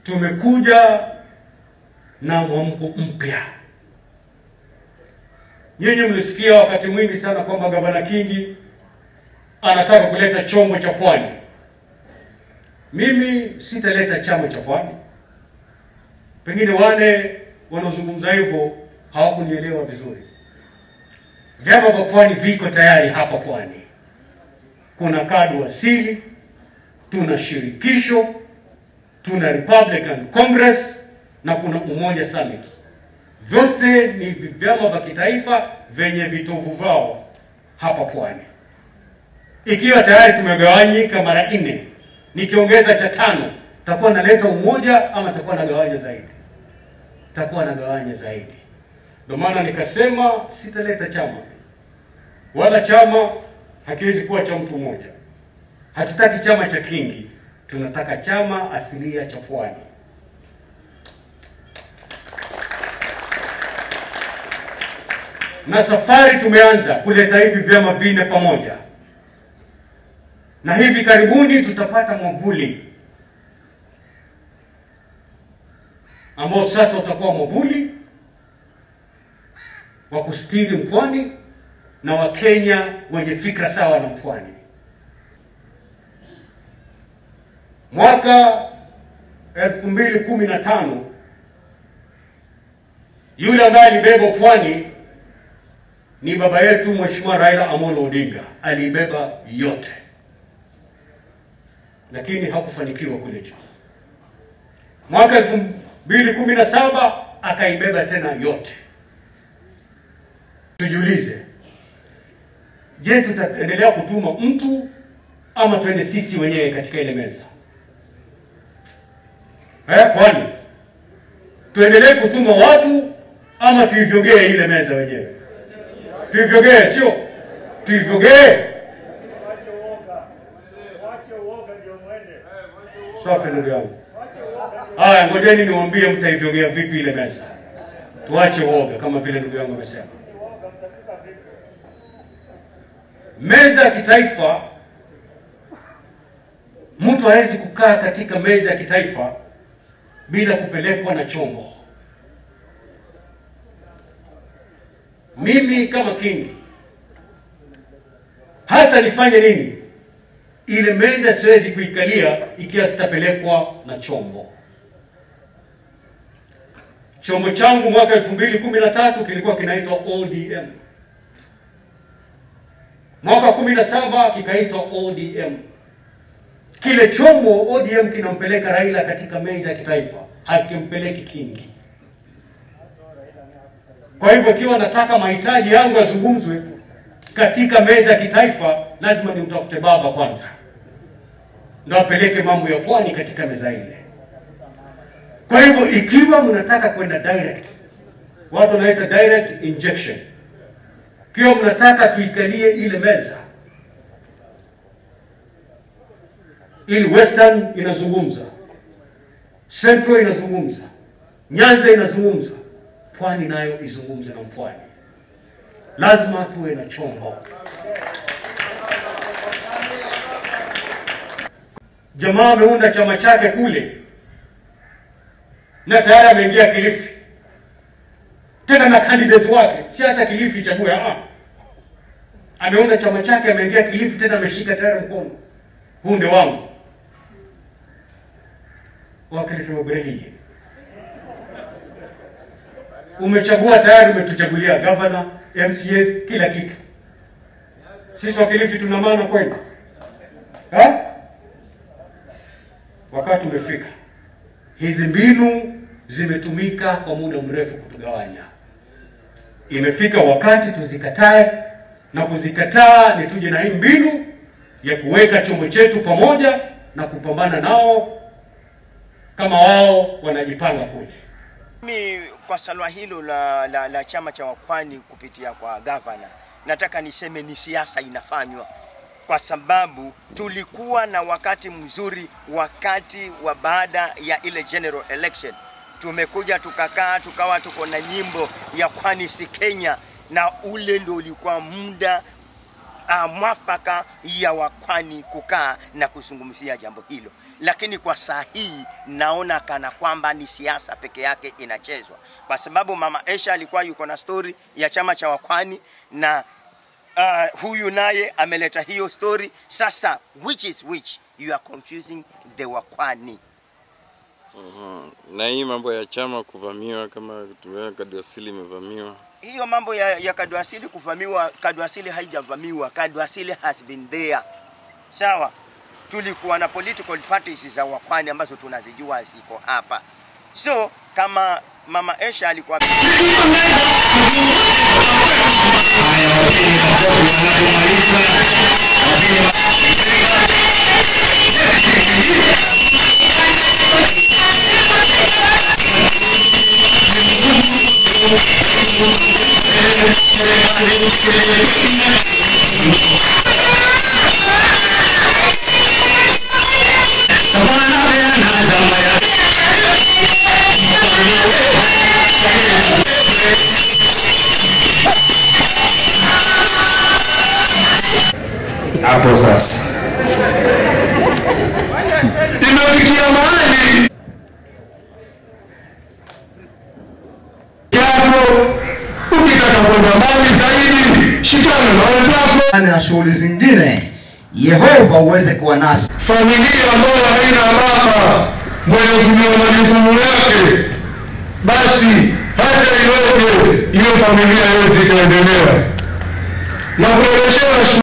tumekuja na mwamko mpya. Nyinyi mlisikia wakati mwingi sana kwamba gavana Kingi anataka kuleta chombo cha pwani. Mimi sitaleta chama cha pwani. Pengine wale wanaozungumza hivyo hawakunielewa vizuri. Vyama vya pwani viko tayari hapa pwani. Kuna kadu asili, tuna shirikisho, tuna Republican Congress na kuna Umoja Summit. Vyote ni vyama vya kitaifa vyenye vitovu vyao hapa pwani. Ikiwa tayari tumegawanyika mara nne, nikiongeza cha tano, takuwa naleta umoja ama takuwa nagawanya zaidi? Takuwa nagawanya zaidi. Ndio maana nikasema sitaleta chama, wala chama hakiwezi kuwa cha mtu mmoja. Hatutaki chama cha Kingi, tunataka chama asilia cha pwani. Na safari tumeanza kuleta hivi vyama vinne pamoja, na hivi karibuni tutapata mwavuli ambao sasa utakuwa mwavuli wa kustiri mpwani na Wakenya wenye fikra sawa na mpwani. Mwaka elfu mbili kumi na tano yule ambaye alibeba pwani ni baba yetu Mheshimiwa Raila Amolo Odinga, aliibeba yote, lakini hakufanikiwa kule juu. Mwaka elfu mbili kumi na saba akaibeba tena yote. Tujiulize, je, tutaendelea kutuma mtu ama twende sisi wenyewe katika ile meza eh? Kwani tuendelee kutuma watu ama tuivyogee ile meza wenyewe? Tuivyogee, sio tuivyogee. Wache uoga. Wache uoga ndio mwende. Safi, ndugu yangu. Wache uoga ndio Haya, ngojeni niwaambie mtaivyogea vipi ile meza. Tuache uoga kama vile ndugu yangu amesema. uoga mtafika vipi? Meza ya kitaifa, mtu hawezi kukaa katika meza ya kitaifa bila kupelekwa na chombo. Mimi kama Kingi, hata nifanye nini, ile meza siwezi kuikalia ikiwa sitapelekwa na chombo. Chombo changu mwaka elfu mbili kumi na tatu kilikuwa kinaitwa ODM mwaka kumi na saba kikaitwa ODM. Kile chombo ODM kinampeleka Raila katika meza ya kitaifa, hakimpeleki Kingi. Kwa hivyo ikiwa nataka mahitaji yangu yazungumzwe katika meza ya kitaifa, lazima nimtafute baba kwanza, ndo apeleke mambo ya pwani katika meza ile. Kwa hivyo ikiwa mnataka kwenda direct, watu wanaita direct injection kiwa mnataka tuikalie ile meza ili Western inazungumza, Central inazungumza, Nyanza inazungumza, Pwani nayo izungumze na Mpwani. Lazima tuwe na chombo. Jamaa ameunda chama chake kule na tayari ameingia Kilifi tena na candidate wake, si hata Kilifi chague. Ah, ameunda chama chake, ameingia Kilifi, tena ameshika tayari mkono, huu ndio wangu. Wakilifi Mabrehiye, umechagua tayari, umetuchagulia gavana, MCAs, kila kitu. Sisi Wakilifi tuna maana kweli? Ha? Wakati umefika, hizi mbinu zimetumika kwa muda mrefu kutugawanya. Imefika wakati tuzikatae, na kuzikataa ni tuje na hii mbinu ya kuweka chombo chetu pamoja na kupambana nao kama wao wanajipanga kule. Mimi kwa salwa hilo la, la, la chama cha wapwani kupitia kwa gavana, nataka niseme ni siasa inafanywa, kwa sababu tulikuwa na wakati mzuri wakati wa baada ya ile general election. Tumekuja tukakaa tukawa tuko na nyimbo ya kwani si Kenya, na ule ndio ulikuwa muda uh, mwafaka ya wakwani kukaa na kuzungumzia jambo hilo, lakini kwa saa hii naona kana kwamba ni siasa peke yake inachezwa, kwa sababu mama Esha alikuwa yuko na stori ya chama cha wakwani na uh, huyu naye ameleta hiyo story. Sasa which is which? You are confusing the wakwani. Mhm. Na hii mambo ya chama kuvamiwa kama tumeona Kadiasili imevamiwa. hiyo mambo ya, ya Kadwasili kuvamiwa, Kadwasili haijavamiwa. Kadwasili has been there. Sawa, tulikuwa na political parties za wakwani ambazo tunazijua ziko hapa. So kama mama Esha alikuwa hapo sasa imefikia mahali japo ukitaka kwenda mbali zaidi shikana na wenzako na shughuli zingine, Yehova uweze kuwa nasi. familia ambayo haina baba mwenye kujua majukumu yake basi hata iweje hiyo familia iwezi ikaendelea na kueleshea